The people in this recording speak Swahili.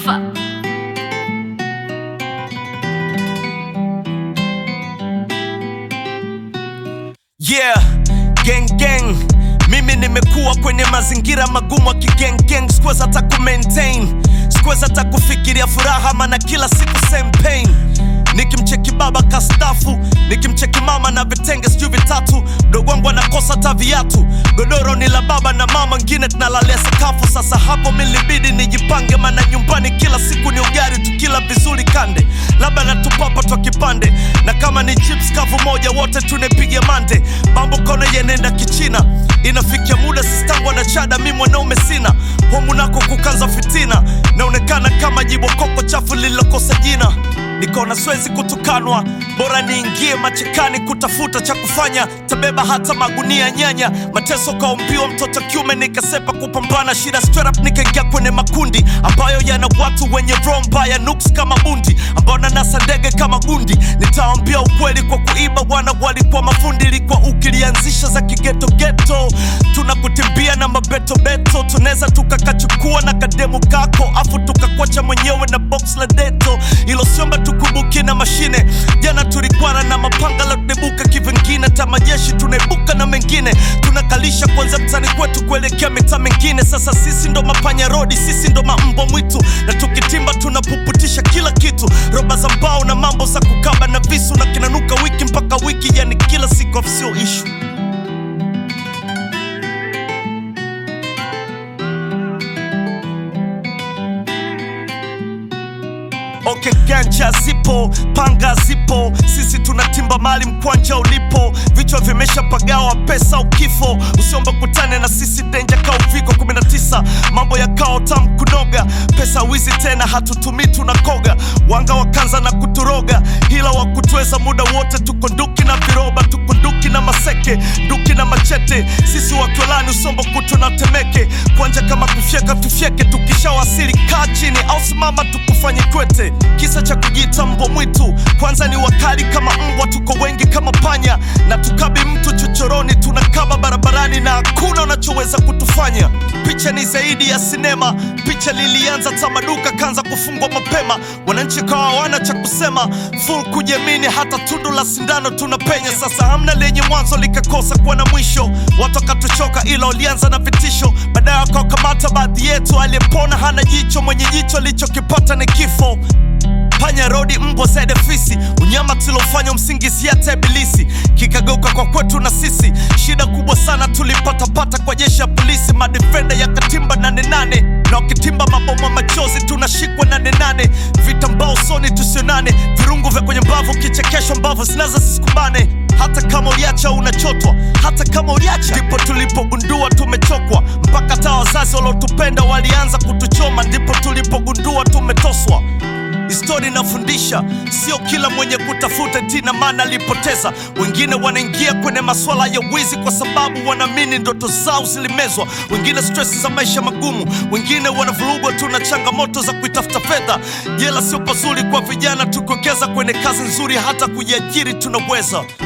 Alpha. Yeah, gang gang. Mimi nimekuwa kwenye mazingira magumu ya kigeng gang, sikuweza hata ku maintain, sikuweza hata kufikiria furaha, maana kila siku same pain. Nikimcheki baba kastafu, nikimcheki mama na vitenge sijui vitatu, mdogo wangu anakosa hata viatu, godoro ni la baba na mama, ngine tunalalia sakafu. Sasa hapo milibidi nijipange, maana nyumbani kila siku ni ugali, tukila vizuri kande, labda natupapa twa kipande, na kama ni chips kavu moja, wote tunepiga mande. Mambo kona yenenda kichina, inafikia muda sistangu na chada, mi mwanaume sina homu nako kukanza fitina, naonekana kama jibokoko chafu lililokosa jina nikaona siwezi kutukanwa, bora niingie machekani kutafuta cha kufanya, tabeba hata magunia nyanya, mateso kaumbiwa mtoto kiume, nikasepa kupambana shida straight up, nikaingia kwenye makundi ambayo yana watu wenye roho mbaya, nuks kama bundi, ambao nanasa ndege kama gundi. Nitaambia ukweli kwa kuiba, wana walikuwa mafundi, ilikuwa ukilianzisha za kigeto geto, tunakutimbia na mabetobeto, tunaweza tukakachukua na kademu kako, afu tukakwacha mwenyewe na box la deto, ilo siomba tukumbuke na mashine. Jana tulikwana na mapanga la kudebuka kivingine, tamajeshi tunaibuka na mengine, tunakalisha kwanza mtani kwetu kuelekea mitaa mengine. Sasa sisi ndo mapanya rodi, sisi ndo mambo mwitu, na tukitimba tunapuputisha kila kitu, roba za mbao na mambo za kukaba na visu, na kinanuka wiki mpaka wiki, yani kila siku afsio ishu Okay, ganja zipo, panga zipo, sisi tunatimba mali mkwanja ulipo, vichwa vimeshapagawa pesa ukifo, usiombe kutane na sisi denja ka uviko 19 mambo ya kao tam kunoga, pesa wizi tena hatutumii tunakoga, wanga wakanza na kuturoga, hila wa kutweza muda wote, tuko nduki na viroba, tuko nduki na maseke, nduki na machete, sisi wakiolani usombo kutu na temeke, kwanja kama kufyeka tufyeke, tukishawasili kaa chini au simama tukufanye kwete kisa cha kujiita mbwa mwitu kwanza ni wakali kama mbwa tuko wengi kama panya na tukabi mtu chochoroni tunakaba barabarani na hakuna unachoweza kutufanya picha ni zaidi ya sinema picha lilianza tamaduka kanza kufungwa mapema wananchi kawa hawana cha kusema full kujiamini hata tundu la sindano tunapenya sasa hamna lenye mwanzo likakosa kuwa na mwisho watu wakatuchoka ila ulianza na vitisho baadaye wakawakamata baadhi yetu aliyepona hana jicho mwenye jicho alichokipata ni kifo panya rodi mbwa zaidi fisi unyama tulofanya msingizia hata ibilisi kikageuka kwa kwetu na sisi shida kubwa sana tulipatapata kwa jeshi ya polisi madefenda ya katimba nane nane na wakitimba maboma machozi tunashikwa nane nane vitambaa usoni tusionane virungu vya kwenye mbavu kichekesho mbavu zinaza sisikumbane hata kama uliacha unachotwa hata kama uliacha ndipo tulipogundua tumechokwa mpaka hata wazazi waliotupenda walianza kutuchoma ndipo tulipogundua tumetoswa Histori inafundisha sio kila mwenye kutafuta tina maana alipoteza. Wengine wanaingia kwenye masuala ya wizi kwa sababu wanaamini ndoto zao zilimezwa, wengine stress za maisha magumu, wengine wanavurugwa tu na changamoto za kuitafuta fedha. Jela sio pazuri kwa vijana, tukiwekeza kwenye kazi nzuri, hata kujiajiri tunaweza.